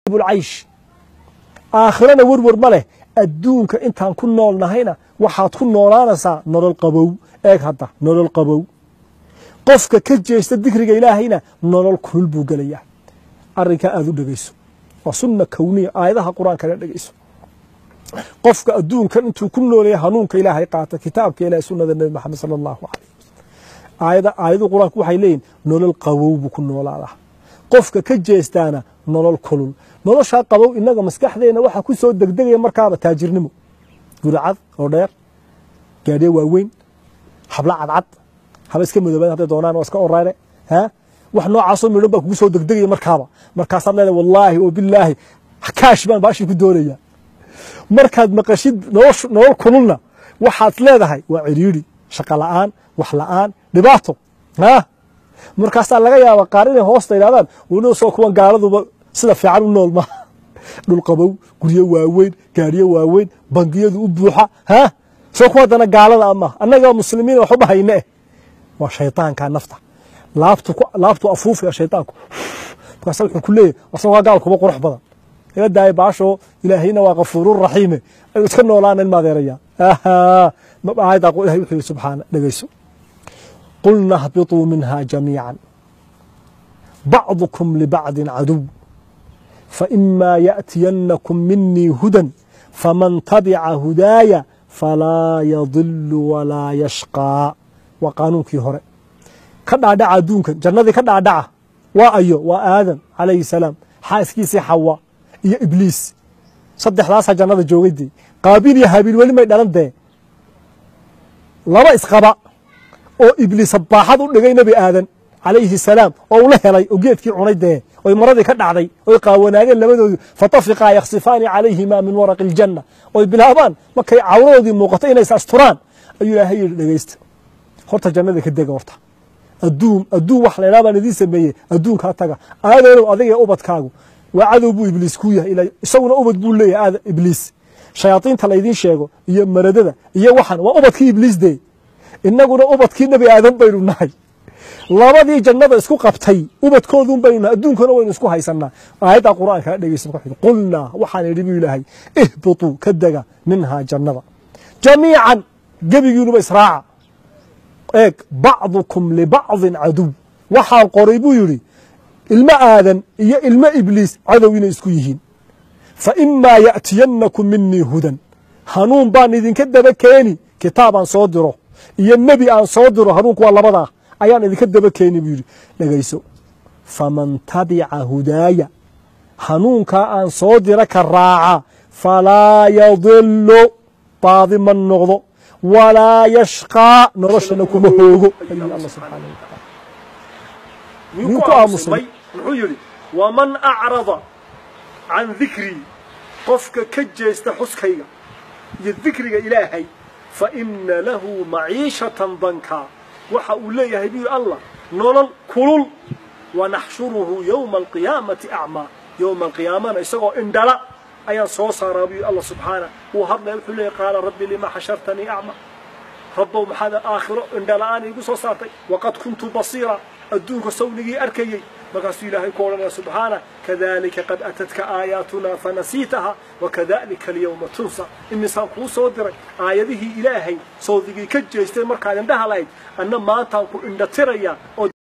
bulcaysh aakhirana werwer ma leh adduunka intaan ku nool nahayna waxaad ku noolaanaysaa nolol qabow eeg hadda nolol qabow qofka ka jeesta dikriga ilaahayna nolol kulul buu gelayaa arrinkaa aada u dhegeyso waa sunna kowniya aayadaha qur-aankana dhegeyso qofka adduunkan intuu ku nooleeya hanuunka ilaahay qaata kitaabka ilahay sunnada nebi maxamed sala allahu calayh aayada aayaduu qur-aanku waxay leeyihin nolol qabow buu ku noolaadaa qofka ka jeestaana nolol kulul noloshaa qabow innaga maskaxdeenna waxaa ku soo degdegaya markaaba taajirnimo guricad oo dheer gaadhiye waaweyn habla cadcad haba iska madoobaad hadday doonaan waa iska oraane ha wax noocaasoo midhan baa kugu soo degdegaya markaaba markaasaad leedahay wallaahi oo bilaahi kaash baan baashii ku doonaya markaad maqashid nolol kululna waxaad leedahay waa ciriiri shaqo la'aan wax la'aan dhibaato ha markaasaa laga yaaba qaar inay hoosta yidhahdaan weliba soo kuwan gaaladuba sida fiican u nool maha dhul qabow guryo waaweyn gaariyo waaweyn bangiyadu u buuxa ha soo kuwa haddana gaalada amaha annaga muslimiin waxba hayne eh waa shaydaanka nafta laabtu laabtu afuufaya shaydaanku markaasa wuxuu ku leeyahy asagoo waa gaal kuba qurux badan iga daaya baasho ilaahayna waa kafuurun raxiime ayuu iska noolaanan maadeeraya aayaddaa ilahay wuxuu yihi subxaana dhegeyso qulna hbiطuu minha jamiica bacdukum libacdi caduw faإima yaأtiyanakum minii hudan faman tabica hudaaya falaa yadilu walaa yashqaa waa qaanuunkii hore ka dhaadhaca adduunkan jannadii ka dhaadhaca waa ayo waa aadam calayhi salaam xaaskiisii xawa iyo ibliis saddexdaasaa jannada joogay dee qaabiil iyo habiil weli may dhalan dee laba isqaba oo ibliis baaxad u dhigay nebi aadan calayhi salaam oo ula helay oo geedkii cunay dee oy maradii ka dhacday oy qaawanaageen labadoodu fatafiqaa yaksifaani calayhima min waraqi aljanna oy bilaabaan markay cawradoodii muuqato inays asturaan ayuu ilaahay yidhi dhegeysta horta jannada ka dega horta adduun adduun wax laydhaha baan idiin sameeyey adduunkaa taga aadanow adiga ee ubadkaagu waa cadow buu ibliis ku yahay isaguna ubad buu leeyahay aada ibliis shayaadiinta laydiin sheego iyo maradada iyo waxan waa ubadkii ibliis dee innaguna ubadkii nebi aadan baynu nahay labadii jannada isku qabtay ubadkoodun baynu nahay adduunkana waynu isku haysanaa aayaddaa qur'aankaa dhegeysa marka qulnaa waxaan idhi buu ilaahay ihbituu ka dega minhaa jannada jamiican gebigiinuba israaca eeg bacdukum libacdin caduw waxaan qoray buu yidhi ilmo aadan iyo ilmo ibliis cadow inay isku yihiin fa imaa ya'tiyanakum minii hudan hanuun baan idinka daba keeni kitaabaan soo diro iyo nebi aan soo diro hanuunku waa labadaa ayaan idinka daba keeni buu yidhi dhegayso faman tabica hudaaya hanuunkaa aan soo dira ka raaca falaa yadilu baadi ma noqdo walaa yashqaa noloshana kuma hoogo ayuu alla subxaana wataala miyuu ku aamusmay muxuu yidhi waman acrada can dikrii qofka ka jeesta xuskayga iyo dikriga ilaahay fa ina lahu maciishatan dankaa waxa uu leeyahay buu yidhi allah nolol kulul wanaxshuruhu yowma alqiyaamati acmaa yowma alqiyaamana isagoo indhala ayaan soo saaraa buu yidhi allah subxaana wuu hadlaya wuxuu leeyahy qaala rabbi lima xashartanii acma rabbow maxaad aakhiro indhala-aan iigu soo saartay waqad kuntu basiira adduunka sawnigii arkayey markaasuu ilaahay ku odhanaya subxaana kadalika qad atadka aayaatunaa fanasiitaha wakadalika alyawma tunsa imisaan kuu soo diray aayadihii ilaahay sawdigii ka jeestay markaad indhaha lahayd anna maantaan ku indhatiraya oo